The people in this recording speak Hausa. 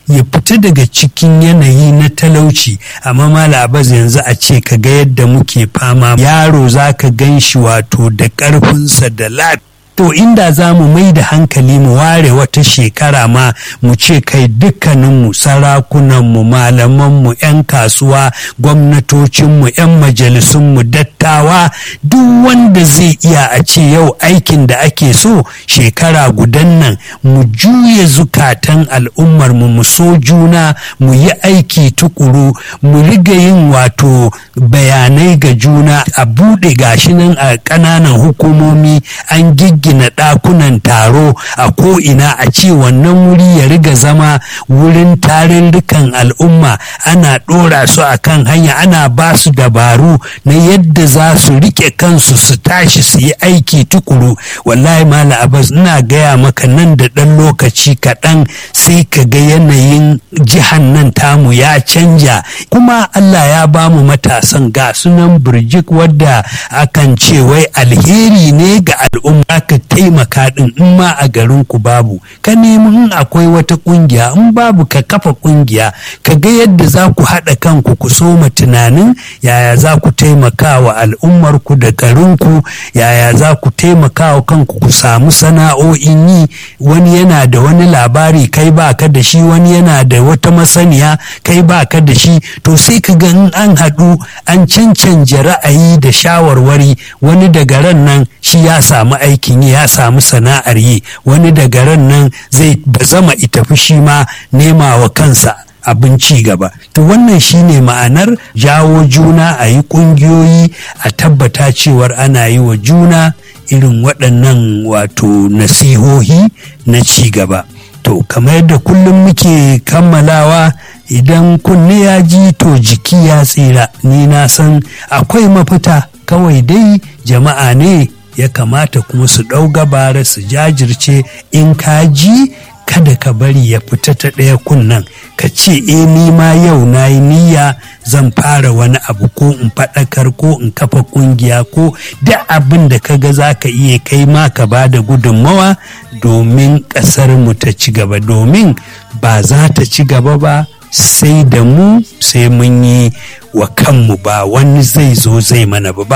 ya fita daga cikin yanayi na talauci amma malabaz yanzu a ce ka ga yadda muke fama yaro za ka gan shi wato da ƙarfinsa da lafiya to inda za mu mai da hankali mu ware wata shekara ma mu ce kai dukkaninmu sarakunanmu malamanmu 'yan kasuwa gwamnatocinmu 'yan majalisunmu dattawa duk wanda zai iya a ce yau aikin da ake so shekara gudan nan mu juya zukatan al'ummarmu mu so juna mu yi aiki tukuru mu riga yin wato bayanai ga juna a buɗe gashi nan a ƙananan hukumomi an giggina ɗakunan taro a ko'ina a ce wannan wuri ya riga zama wurin tarurrukan al'umma ana ɗora su a kan hanya ana ba su dabaru na yadda za su riƙe kansu su tashi su yi aiki tukuru wallahi mala abbas ina gaya maka nan da ɗan lokaci kaɗan sai ka ga yanayin jihan nan tamu ya canja kuma allah ya ba mu matasan ga sunan birjik wadda akan ce wai alheri ne ga al'umma ka taimaka din in ma a garin ku babu ka nemi in akwai wata kungiya in babu ka kafa kungiya ka ga yadda za ku haɗa kanku ku soma tunanin yaya za ku taimaka wa al'ummar ku da garin ku yaya za ku taimaka wa kanku ku samu sana'o'in yi wani yana da wani labari kai ba ka da shi wani yana da wata masaniya kai ba ka da shi to sai ka ga in an haɗu an cancanja ra'ayi da shawarwari wani daga ran nan shi ya samu aikin yi ya samu sana'ar yi wani daga ran nan zai bazama itafi shi ma nema wa kansa abin ci gaba to wannan shine ma'anar jawo juna a yi ƙungiyoyi a tabbata cewar ana yi wa juna irin waɗannan wato nasihohi na ci gaba to kamar yadda kullum muke kammalawa idan kunne ya ji to jiki ya tsira ni na san akwai mafita kawai dai jama'a ne ya kamata kuma su ɗau gabara su jajirce in ka ji kada ka bari ya fita ta ɗaya kunnan ka ce e ni ma yau na yi niyya zan fara wani abu ko in faɗakar ko in kafa ƙungiya ko da abin da ka ga za ka iya kai ma ka ba da gudunmawa domin ƙasar mu ta ci gaba domin ba za ta ci gaba ba sai da mu sai mun yi wa kanmu ba wani zai zo zai mana ba